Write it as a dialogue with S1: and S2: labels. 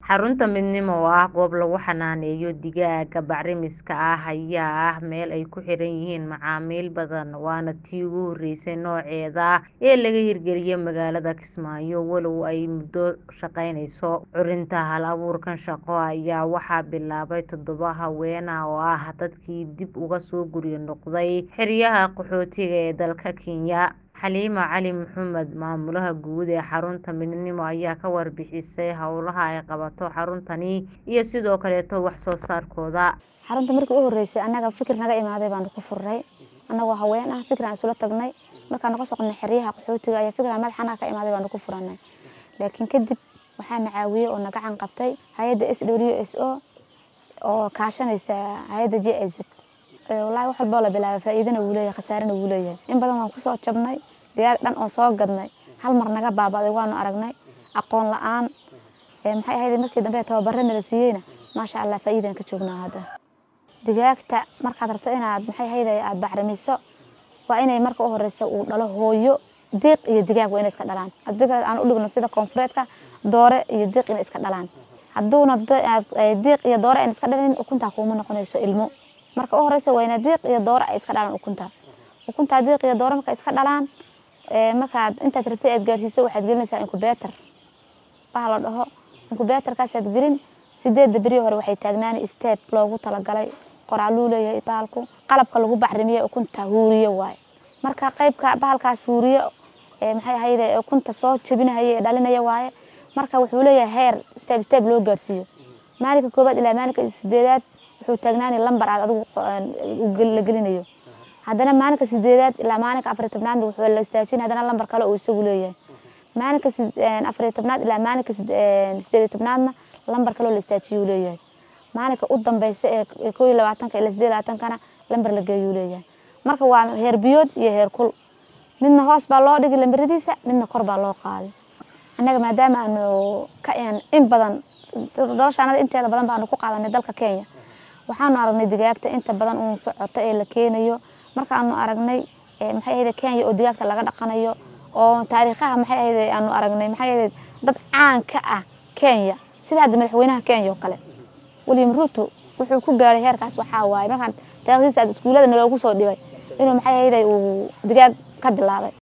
S1: Xarunta Midnimo oo ah goob lagu xanaaneeyo digaagga bacrimiska ah ayaa ah meel ay ku xiran yihiin macaamiil badan waana tii ugu horeysay nooceeda ah ee laga hirgeliyay magaalada Kismaayo walow ay muddo shaqeyneyso. Curinta hal-abuurkan shaqo ayaa waxaa bilaabay toddoba haween ah oo ah dadkii dib uga soo guryo noqday xeryaha qaxootiga ee dalka Kenya. Xaliimo Cali Maxamed maamulaha guud ee xarunta Midnimo ayaa ka warbixisay howlaha ay qabato xaruntani iyo sidoo kaleeto wax soo saarkooda.
S2: xarunta markii u horeysay anaga fikir naga imaaday baanu ku furnay anagoo haween ah fikir aan isula tagnay markaan naga soqnay xeryaha qaxootiga ayaa fikir aan madaxanaha ka imaaday baanu ku furanay laakiin kadib waxaa na caawiyey oo na gacan qabtay hay-adda s w s o oo kaashanaysa hay-adda j i z wallaahi wax walboo la bilaabay faa'iidana wuu leeyahay khasaarana wuu leeyahay in badan waan kusoo jabnay digaag dhan oo soo gadnay hal mar naga baaba'day waanu aragnay aqoon la-aan maxay ahayd markii dambe tababaro nala siiyeyna maasha allah faa'iidaan ka joognaa hadda digaagta markaad rabto inaad maxay ahayd aad bacrimiso waa inay marka u horeysa uu dhalo hooyo diiq iyo digaag waa inay iska dhalaan haddii kale aan u dhigno sida koonfureedka doore iyo diiq inay iska dhalaan hadduuna diiq iyo doore aan iska dhalin ukuntaa kuuma noqonayso ilmo marka u horeysa waa ina diiq iyo doore ay iska dhalaan ukunta ukuntaa diiq iyo doore marka iska dhalaan markaad intaad rabtay aad gaarsiiso waxaad gelinaysaa incubator baha la dhaho incubatorkaasaad gelin sideedda beri hore waxay taagnaani step loogu talagalay qoraaluu leeyahay bahalku qalabka lagu bacrimiye ukunta huuriye waaye marka qeybka bahalkaas huuriye maxay ahayde ukunta soo jebinahaya ee dhalinaya waaye marka wuxuu leeyahay heer step step loo gaarsiiyo maalinka koobaad ilaa maalinka sideedaad wuxuu taagnaani lambar aad adigu la gelinayo haddana maalinka sideedaad ilaa maalinka afariy tobnaad wuxuu la istaajin haddana lambar kale uu isagu leeyahay maalinka afariy tobnaad ilaa maalinka sideediy tobnaadna lambar kaleo la istaajiyuu leeyahay maalinka u dambeysa ee koo iyo labaatanka ilaa sideed labaatankana lambar la geeyuu leeyahay marka waa heer biyood iyo heer kul midna hoos baa loo dhigi lambaradiisa midna kor baa loo qaaday annaga maadaama aanu ka in badan noloshaanada inteeda badan baanu ku qaadanay dalka kenya waxaanu aragnay digaagta inta badan uun socoto ee la keenayo markaanu aragnay maxay ahayde kenya oo digaagta laga dhaqanayo oo taariikhaha maxay ahayde aanu aragnay maxay ahayde dad caan ka ah kenya sida hadda madaxweynaha kenya oo kale william ruto wuxuu ku gaaray heerkaas waxaa waaye markaan taarikhdiisa aad iskuullada naloogu soo dhigay inuu maxay ahayde uu digaag ka bilaabay